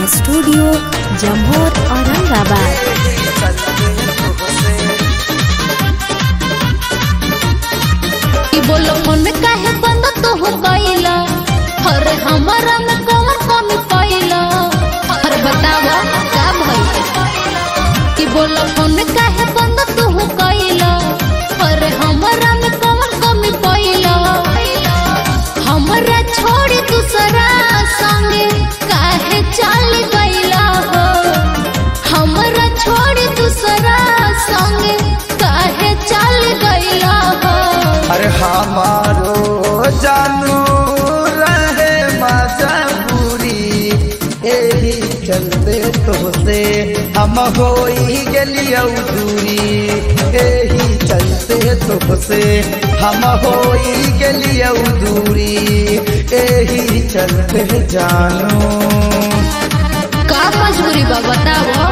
Studio जम्मूर Aurangabad ई बोलो मन काहे बंद तो हो गईला अरे हमारा में कौन कमी पाइला अरे बतावा का भइल ई बोलो मन काहे बंद तो हो गईला अरे हमारा में कौन कमी पाइला हमरा छोड़ दूसरा संगे काहे चल गईला हो हमरा छोड़ दूसरा संगे काहे चल गईला हो अरे हमारो जानू रहे मजबूरी एही चलते तोसे हम होई गेलियौ दूरी एही चलते तोसे हम होई गेलियौ दूरी एही चलते जानू का मजबूरी बा बताओ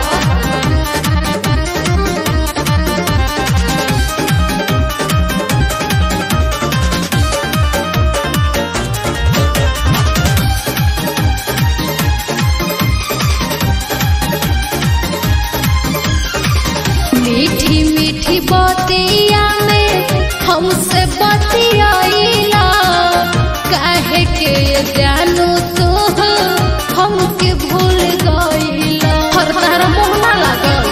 मीठी मीठी बतिया में हमसे बतियाइला काहे के जानू तू हमके भूल गईला हर तारा मोहना लागल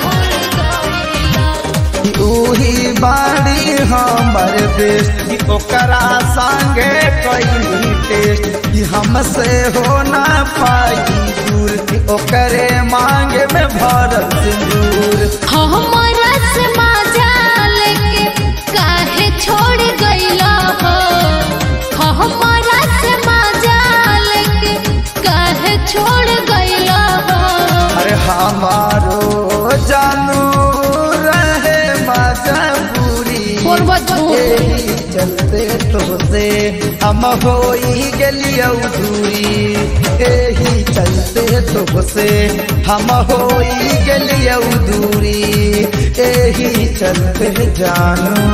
उही बाड़ी हमर देश की ओकरा संगे कैली टेस्ट कि हमसे हो ना पाई दूर कि ओकरे मांगे में भरल सिंदूर हमरा से मजा लेके काहे छोड़ गईला हो हमरा से मजा लेके काहे छोड़ गईला हो अरे हमारो जानू रहे मजबूरी बोलबा झूठ। एही चलते तोसे हम होई गेलियौ दूरी एही चलते तोसे हम होई गेलियौ दूरी एही चलते जानू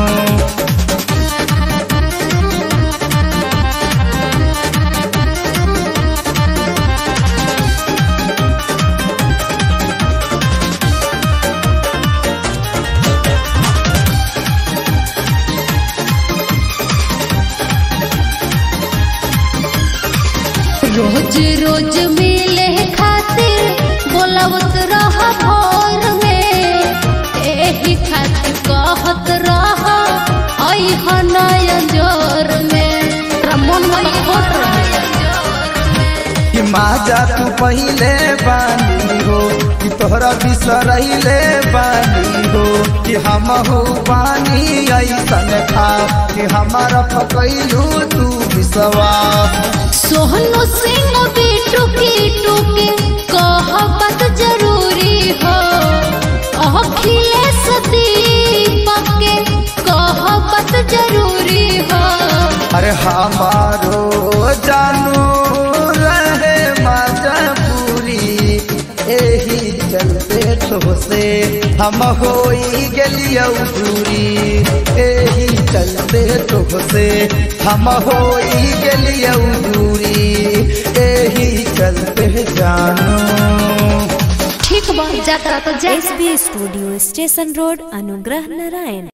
रोज रोज मिले खातिर बोलवत रह भोर में एही खातिर कहत रह आई हनय जोर में रमन मन खोट रहे कि माजा तू पहिले बानी हो कि तोहरा बिसरैले बानी हो कि हम हो बानी ऐसन खा कि हमारा पकैलू तू बिसवा सोहनु सिंह बिटू की टूके कहबत जरूरी हो अखिलेश दीपक के कहबत जरूरी हो अरे हमारो जानू रहे मजबूरी एही चलते तोसे हम होई गेलियौ दूरी एही चलते तोसे हम होई गेलियौ दूरी एही चलते जानू ठीक बा जाता तो जा S B studio station road Anugrah Narayan